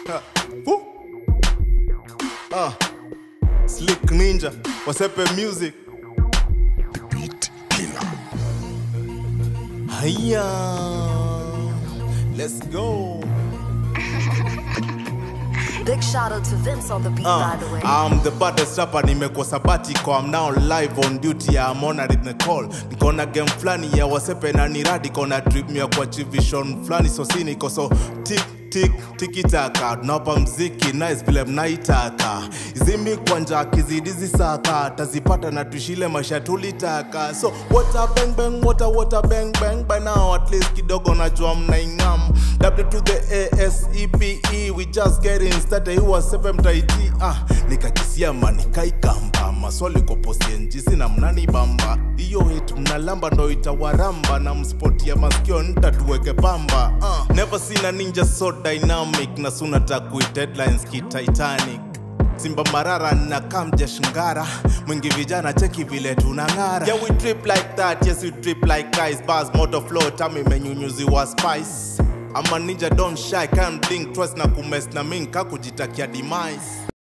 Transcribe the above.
Woo. Ah. Slick Ninja, Wasepe Music. Beat killer. Hiya. Let's go. Big shout out to Vince on the beat, Uh, by the way. I'm the baddest rapper nimekuwa sabatiko I'm now live on duty yeah, I'm honored the call nikona game flani ya wasepe na niradi kona trip ya kwa vision flani so si niko so tik tik tikitaka tunawapa mziki nice vile mnaitaka izimi kwanja kizidizi saka tazipata na tushile maisha tulitaka so water bang bang water water bang bang by now at least kidogo najua mnaingam w to the asepe we just getting started huwa sepe mtaiti ah nikakisia manikaikamba maswali kwa postenji sina mnani bamba hiyo hit mnalamba ndo itawaramba na mspoti ya maskio ntatuweke pamba uh. never seen a ninja so dynamic na suna takuit headlines ki titanic simba marara na kamja shingara mwingi vijana cheki vile tunang'ara yeah, we trip like that yes we trip like guys bars moto flow tami menyunyuziwa spice ama ninja don't shy can blink twice na kumes na minka kujitakia demise